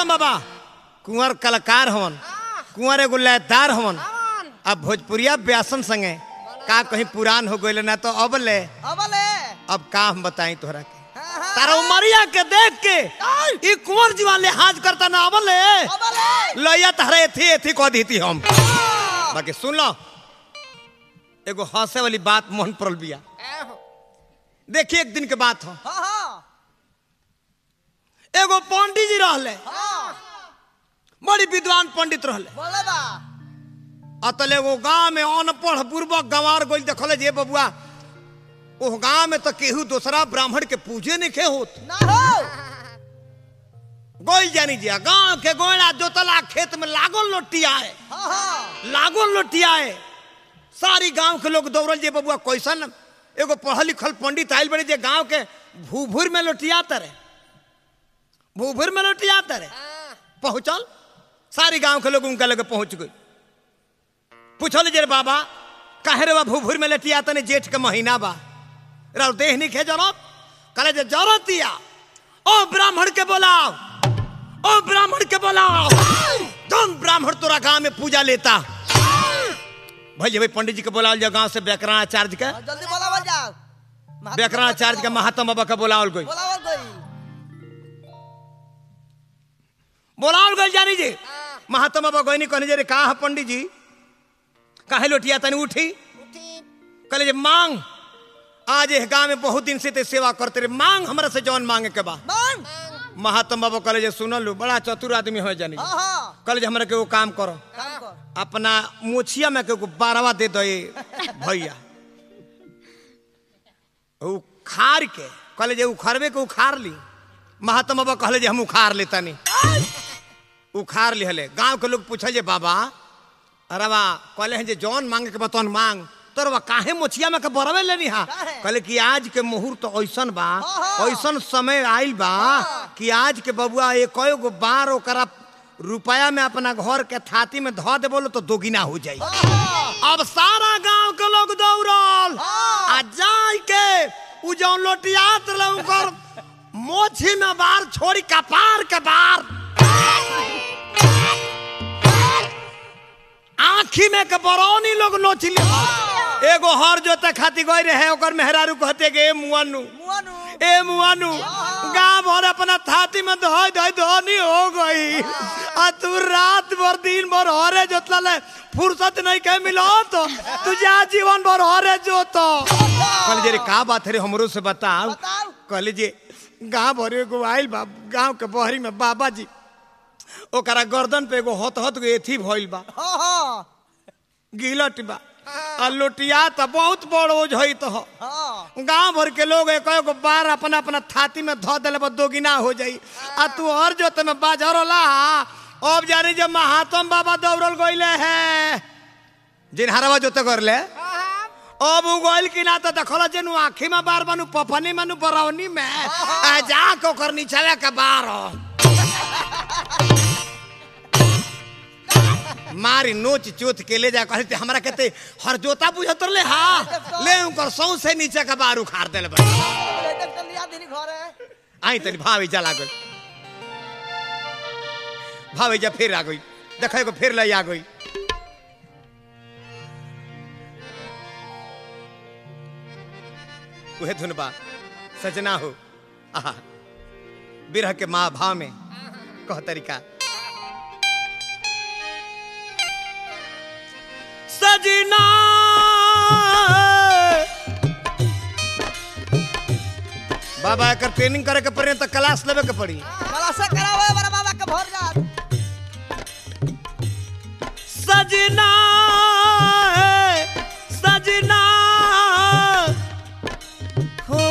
महात्मा बाबा कुंवर कलाकार हवन कुंवर एगो लयदार हवन अब भोजपुरिया व्यासन संगे का कहीं पुरान हो गइल ना तो अब ले अबले अब का हम बताई तोहरा के तारा उमरिया के देख के ई कुंवर जीवा लिहाज करता ना अब ले अबले लैया तारा एथी एथी कह देती हम बाकी सुन लो एगो हंसे वाली बात मन पड़ल बिया देखिए एक दिन के बात हो हाँ हाँ एगो पंडित जी रहले हाँ बड़ी विद्वान पंडित रहले बोले बा अतल एगो गांव में अनपढ़ पूर्वक गंवार गोल देखले जे बबुआ ओ गांव में तो केहू दूसरा ब्राह्मण के पूजे नहीं खे होत ना हो गोल जानी जिया गांव के गोला जोतला खेत में लागल लोटियाए हाँ हाँ लागल लोटियाए सारी गांव के लोग दौड़ल जे बबुआ कैसन एगो पढ़ल लिखल पंडित आयल बड़े जे गांव के भूभुर में लोटियात रहे भूभुर में लोटियात रहे पहुंचल सारी गांव के लोग उनका लगे पहुंच गए पूछल जे रे बाबा काहे रे बा भूभुर में लटिया तने जेठ के महीना बा राव देह नहीं खे जरत कहे जे जरतिया ओ ब्राह्मण के बोलाओ ओ ब्राह्मण के बोलाओ तुम ब्राह्मण तोरा गांव में पूजा लेता भाई भाई पंडित जी के बोलाओ जा गांव से व्याकरणाचार्य के हाँ, जल्दी बोला बोल जाओ व्याकरणाचार्य के महात्मा बाबा के बोलाओल गई बोला बोल गई बोलाओल गई जानी जी महात्मा बाबा गईनी कहने जे रे का है पंडित जी काहे लोटिया तनी उठी कहले जे मांग आज एह गांव में बहुत दिन से ते सेवा करते रे मांग हमरा से जौन मांगे के बा मांग महात्मा बाबा कहले जे सुनल लो बड़ा चतुर आदमी हो जानी हाँ हाँ कहले जे हमरा के वो काम करो काम कर अपना मोछिया में के बारवा दे दे भैया उखाड़ के कहले जे उखड़बे के उखाड़ ली महात्मा बाबा कहले जे हम उखाड़ लेता नहीं उखाड़ लिहले गांव के लोग पूछे जे बाबा अरे बा कहले हैं जे जौन मांगे के बतौन मांग तोर बा काहे मोछिया में के बरवे लेनी हा काहे? कहले कि आज के मुहूर्त तो ऐसन बा हाँ। ऐसन समय आइल बा कि आज के बबुआ एक गो बार ओकरा रुपया में अपना घर के थाती में धो दे बोलो तो दोगुना हो जाई अब सारा गांव के लोग दौड़ल हाँ। आ जाय के उ जौन लोटियात रहे ओकर मोछी में बार छोड़ी कपार के बार आँखी में के बरौनी लोग नोच ली एगो हर जोते खाती गई रहे ओकर मेहरारू कहते के ए मुआनु मुआनु ए मुआनु गाँव भर अपना थाती में धोई धोई धोनी हो गई आ तू रात भर दिन भर हरे जोतला ले फुर्सत नहीं के मिलो तो तुझे जीवन भर हरे जोतो कहले जे रे का बात है रे हमरो से बताओ बताओ कहले जे गाँव भर एगो आइल बा गाँव के बहरी में बाबा जी ओकरा गर्दन पे एगो हत हत गो एथी भइल बा हाँ हाँ गिलट बा आ लोटिया त बहुत बड़ ओझ है तो हाँ गांव भर के लोग एक एगो बार अपना अपना थाती में धो दिले बा दोगिना हो जाई आ तू हर जोत में बाजरला अब जानी जब महात्म बाबा दौड़ल गइले है जिन हरवा जोते करले अब उ गइल कि ना त देखल जे नु आँखी में बार बनू पफनी में नु बरौनी में आ जा के ओकर नीचले के बार मारी नोच चोथ के ले जा कहते हमरा कहते हर जोता बुझत ले हा ले उनकर सौ से नीचे का बार उखाड़ देले बा लिया दिन घर है आई तनी भावे जा लागल भावे जा फिर आ गई देखो को फिर ले आ गई उहे धुन बा सजना हो आहा बिरह के माँ भाव में कह तरीका सजना बाबा एकर ट्रेनिंग करे के पड़ी तो क्लास लेवे के पड़ी कलासा करावे बड़ा बाबा के भर जात सजना सजना हो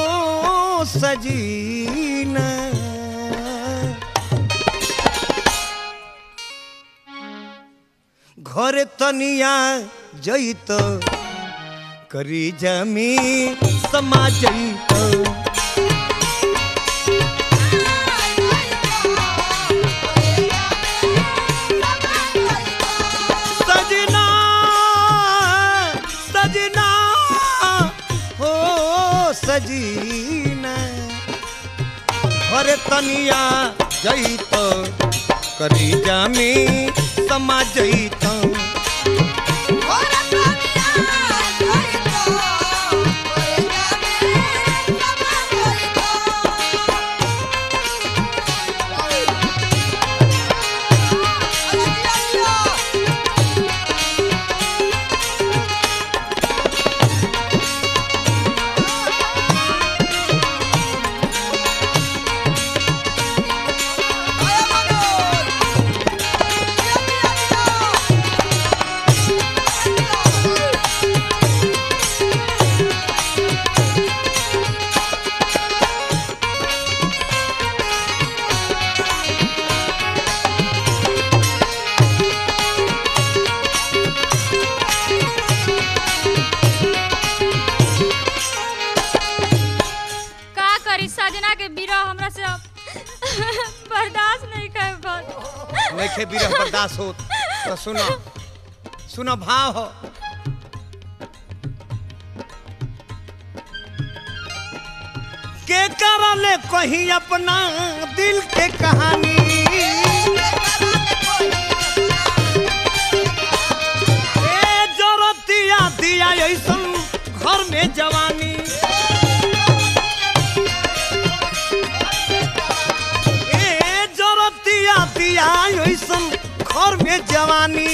सजीना घर तनिया जईत करी जमी समा जईत सजना सजना हो सजीना घर तनिया जईत करीजा में समा जईता का करी सजना के बिरह हमरा से अब बर्दाश्त नहीं कर पात नइखे बिरह बर्दाश्त होत तो सुनो सुनो भाव हो के करले कहीं अपना दिल के कहानी ए जरतिया दिया ऐसन घर में जवानी ए जरतिया दिया ऐसन घर में जवानी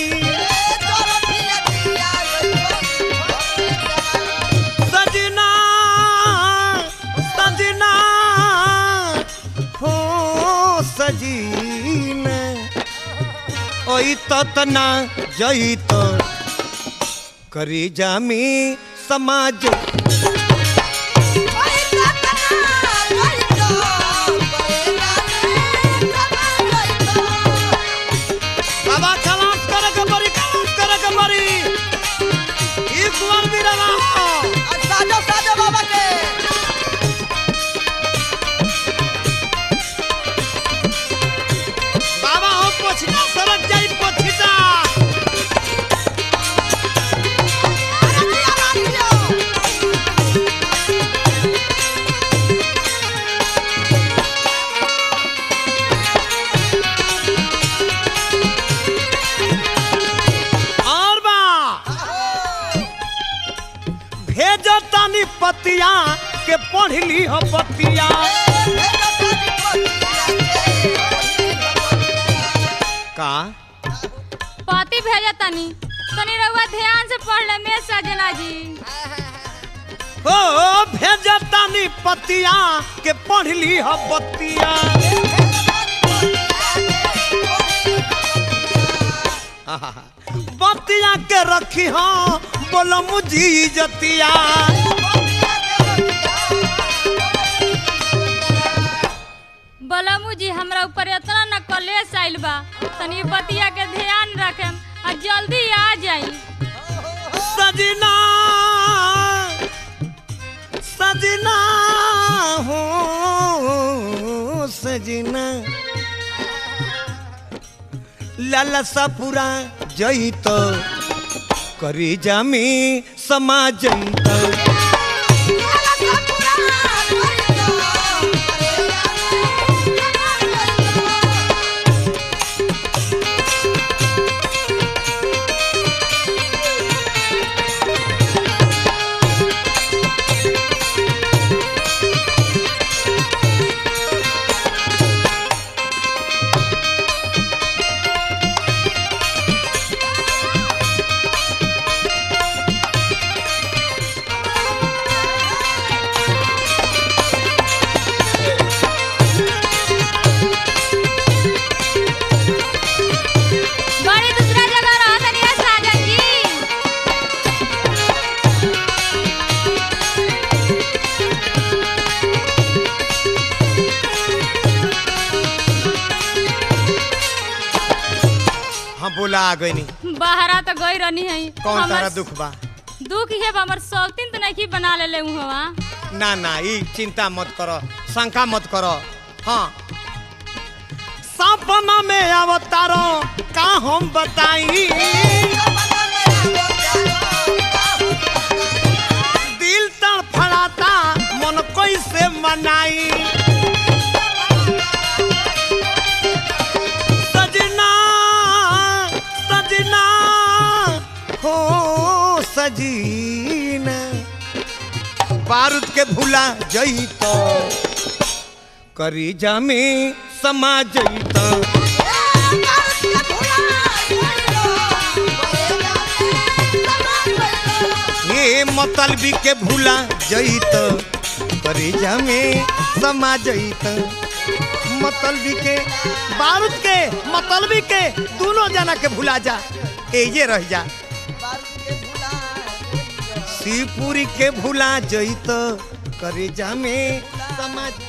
सजना सजना हो सजीन ओई तना जई तो करी जामी समाज बाबा खलास करे के बड़ी खलास करे के बड़ी ई कुंवर भी रहा हो साजो साजो बाबा के बाबा हो पोछना सरक जाई पोछना और बा भेजो तानी पतिया के पढ़ ली हो पतिया का पति भेजा तनी तनी रउआ ध्यान से पढ़ ले में सजना जी ओ भेजो तानी पतिया के पढ़ ली हो पतिया बतिया के रखी हो बोलो मुझी जतिया बलमू जी हमरा ऊपर इतना न कलेश आइल बा तनी बतिया के ध्यान रखेम आ जल्दी आ जाई सजना सजना हो सजना लालसा पूरा जई तो करी जामी समा जई तो बड़ी दूसरा जगह रहा तनी ए साजन जी हाँ बोला आ गई बाहरा तो गई रहनी है कौन हमर तारा दुख बा दुख है बा, हमर सौतीन तो नहीं बना ले ले हुआ ना ना ई चिंता मत करो शंका मत करो हाँ सपना में अवतारो का हम बताई दिल तड़फड़ाता मन कैसे मनाई जीना बारूद के भूला जईत करीजा में समा जईत ये मतलबी के भूला जईत करीजा में समा जईत मतलबी के बारूद के मतलबी के दोनों जना के भूला जा ए ये रह जा शिवपुरी के भूला जईत करेजा में समाज